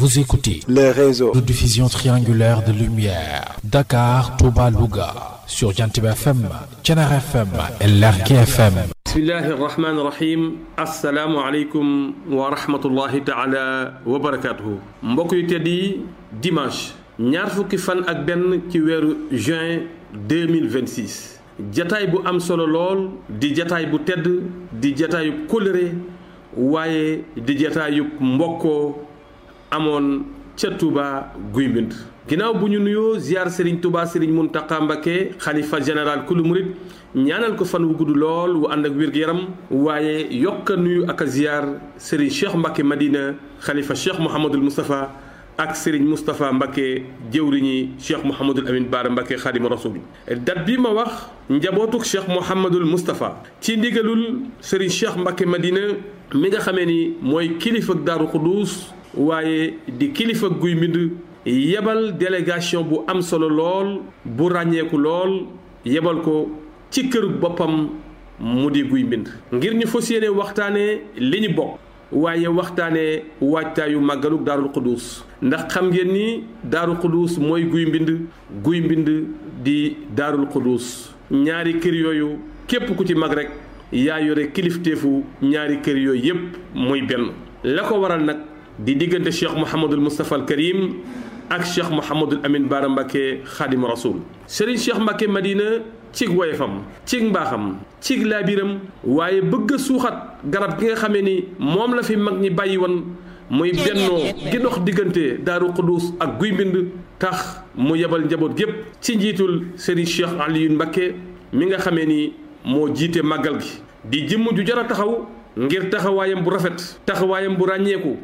Vous écoutez le réseau de diffusion triangulaire de lumière Dakar, Touba, Louga sur Jantiba FM, Thiénaba FM et Lergui FM. bismillahi rahmaani rahim asalaamu aleykum wa rahmatullahi taala wa barakaatuhu mbokk yu tedd yi dimanche ñaar fukki fan ak benn ci weeru juin 2026 jataay bu am solo lool di jataay bu tedd di jataayub kóllëre waaye di jataayub mbokkoo amoon ca Touba guy mbind ginnaaw bu ñu nuyoo ziar Serigne Touba Serigne Mountakha Mbacké xalifa général kulu murit ñaanal ko fan wu gudd lool wu ànd ak wér-gu-yaram waaye yokk a nuyu ak a ziar Serigne Cheikh Mbacké Madina xalifa Cheikh Mouhamadul Moustapha ak Serigne Moustapha Mbacké jëwriñi Cheikh Mouhamadul Amin Baara Mbacké xaadima rasul dat bi ma wax njabootuk Cheikh Mouhamadul Moustapha ci ndigalul Serigne Cheikh Mbacké Madina mi nga xamee ni mooy kilifa Daaru Xuduus waaye di kilifa guy mbind yebal délégation bu am solo lool bu ràññeeku lool yebal ko ci kër boppam mu di guy mbind ngir ñu fas yéene waxtaanee li ñu bokk waaye waxtaanee waajtaayu màggaluk daarul xuduus ndax xam ngeen ni daarul xuduus mooy guy mbind guy mbind di daarul xuduus ñaari kër yooyu képp ku ci mag rek yaa yore kilifteefu ñaari kër yooyu yépp muy benn la ko waral nag di diggante cheikh Mouhamadul Moustapha al Karim ak cheikh Mouhamadul Amin Baara Mbacké xaadim rasul Serigne Cheikh Mbacké Madina cig woyefam cig mbaaxam cig laabiram waaye bëgg a suuxat garab gi nga xamee ni moom la fi mag ñi bàyyi woon muy bennoo gi dox diggante daaru Xuduus ak guy mbind tax mu yebal njaboot gépp ci njiitul Serigne Cheikh Alioune Mbacké mi nga xamee ni moo jiite màggal gi di jëmm ju jar a taxaw ngir taxawaayam bu rafet taxawaayam bu ràññeeku